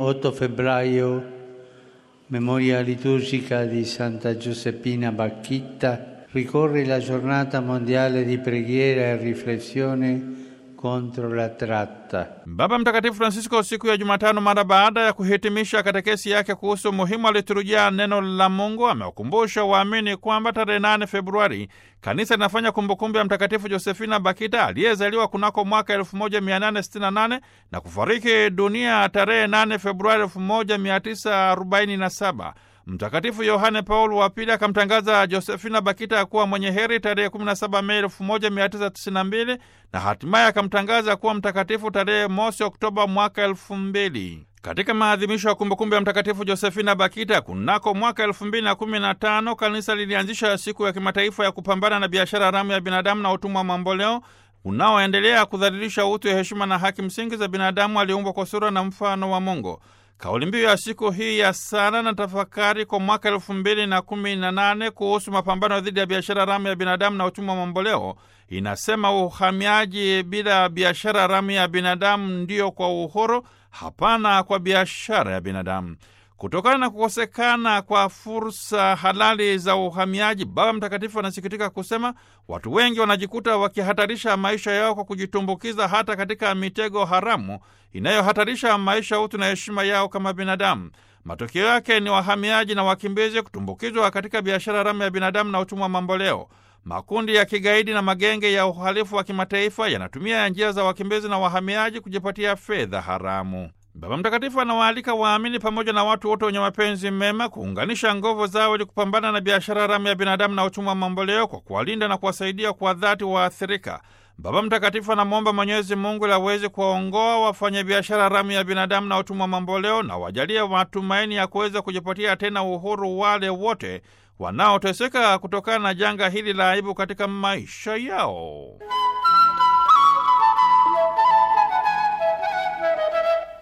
8 febbraio, memoria liturgica di Santa Giuseppina Bacchitta, ricorre la giornata mondiale di preghiera e riflessione contro la tratta. Baba Mtakatifu Francisco siku ya Jumatano, mara baada ya kuhitimisha katekesi yake kuhusu umuhimu wa liturujia neno la Mungu, amewakumbusha waamini kwamba tarehe 8 Februari kanisa linafanya kumbukumbu ya Mtakatifu Josefina Bakita aliyezaliwa kunako mwaka 1868 na kufariki dunia tarehe 8 Februari 1947. Mtakatifu Yohane Paulo wa Pili akamtangaza Josefina Bakita kuwa mwenye heri tarehe 17 Mei 1992 na hatimaye akamtangaza kuwa mtakatifu tarehe mosi Oktoba mwaka 2000. Katika maadhimisho ya kumbukumbu ya Mtakatifu Josefina Bakita kunako mwaka 2015 kanisa lilianzisha siku ya kimataifa ya kupambana na biashara haramu ya binadamu na utumwa mamboleo unaoendelea kudhalilisha utu, ya heshima na haki msingi za binadamu aliumbwa kwa sura na mfano wa Mungu. Kauli mbiu ya siku hii ya sala na tafakari kwa mwaka elfu mbili na kumi na nane kuhusu mapambano dhidi ya biashara haramu ya binadamu na utumwa mamboleo inasema, uhamiaji bila biashara haramu ya binadamu ndiyo kwa uhuru, hapana kwa biashara ya binadamu. Kutokana na kukosekana kwa fursa halali za uhamiaji, Baba Mtakatifu anasikitika kusema watu wengi wanajikuta wakihatarisha maisha yao kwa kujitumbukiza hata katika mitego haramu inayohatarisha maisha, utu na heshima yao kama binadamu. Matokeo yake ni wahamiaji na wakimbizi kutumbukizwa katika biashara haramu ya binadamu na utumwa mamboleo. Makundi ya kigaidi na magenge ya uhalifu wa kimataifa yanatumia njia za wakimbizi na wahamiaji kujipatia fedha haramu. Baba Mtakatifu anawaalika waamini pamoja na watu wote wenye mapenzi mema kuunganisha nguvu zao ili kupambana na biashara haramu ya binadamu na utumwa mamboleo kwa kuwalinda na kuwasaidia kwa dhati waathirika. Baba Mtakatifu anamwomba Mwenyezi Mungu ili aweze kuwaongoa wafanya biashara haramu ya binadamu na utumwa mamboleo na wajalie matumaini ya kuweza kujipatia tena uhuru wale wote wanaoteseka kutokana na janga hili la aibu katika maisha yao.